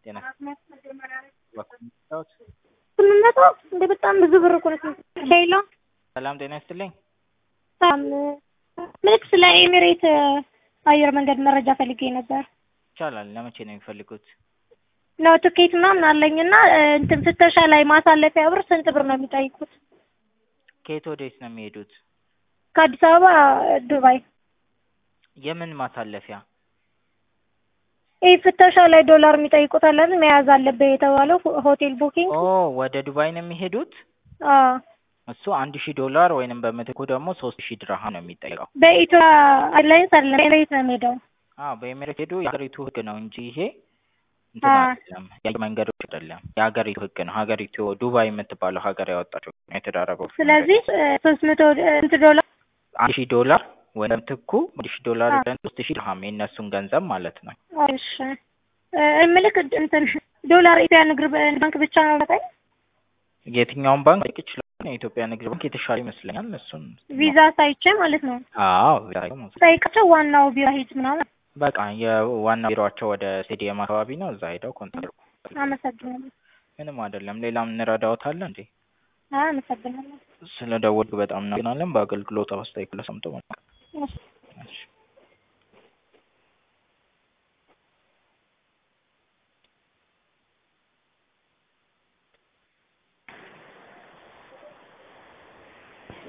ጤና ስምንት መቶ እንደ በጣም ብዙ ብር እኮ ነው። ሄሎ ሰላም ጤና ይስጥልኝ። ሰላም ልክ ስለ ኤሚሬት አየር መንገድ መረጃ ፈልጌ ነበር። ይቻላል። ለመቼ ነው የሚፈልጉት? ነው ትኬት ምናምን አለኝና እንትን ፍተሻ ላይ ማሳለፊያ ብር ስንት ብር ነው የሚጠይቁት? ከየት ወዴት ነው የሚሄዱት? ከአዲስ አበባ ዱባይ። የምን ማሳለፊያ? ይህ ፍተሻ ላይ ዶላር የሚጠይቁት አለ አይደል? መያዝ አለብህ የተባለው ሆቴል ቡኪንግ። ኦ ወደ ዱባይ ነው የሚሄዱት? አዎ እሱ አንድ ሺህ ዶላር ወይንም በምትኩ ደግሞ ሶስት ሺህ ድርሃም ነው የሚጠይቀው። በኢትዮጵያ ኤርላይንስ አይደለም ኤሚሬት ነው የሚሄደው። አዎ በኤሚሬት ሄዱ የሀገሪቱ ህግ ነው እንጂ ይሄ እንትን አይደለም፣ የአየር መንገዶች አይደለም። የሀገሪቱ ህግ ነው። ሀገሪቱ ዱባይ የምትባለው ሀገር ያወጣችው ነው የተዳረገው። ስለዚህ ሶስት መቶ ስንት ዶላር አንድ ሺህ ዶላር ወይም ትኩ አንድ ሺህ ዶላር ሶስት ሺህ ድርሃም የእነሱን ገንዘብ ማለት ነው። እሺ ምልክ እንትን ዶላር ኢትዮጵያ ንግድ ባንክ ብቻ ነው መጠኝ የትኛውን ባንክ ጠይቅ ይችላል። የኢትዮጵያ ንግድ ባንክ የተሻለ ይመስለኛል። እሱን ቪዛ ሳይቼ ማለት ነው አዎ ጠይቃቸው ዋናው ቢሮ ሂድ ምናምን በቃ የዋና ቢሮቸው ወደ ስቴዲየም አካባቢ ነው። እዛ ሄደው ኮንታክት አመሰግናለሁ። ምንም አይደለም። ሌላም እንረዳዎታለ እንዴ? አመሰግናለሁ። ስለ ደወልክ በጣም እናመሰግናለን። በአገልግሎት አስተያየት ለሰምቶ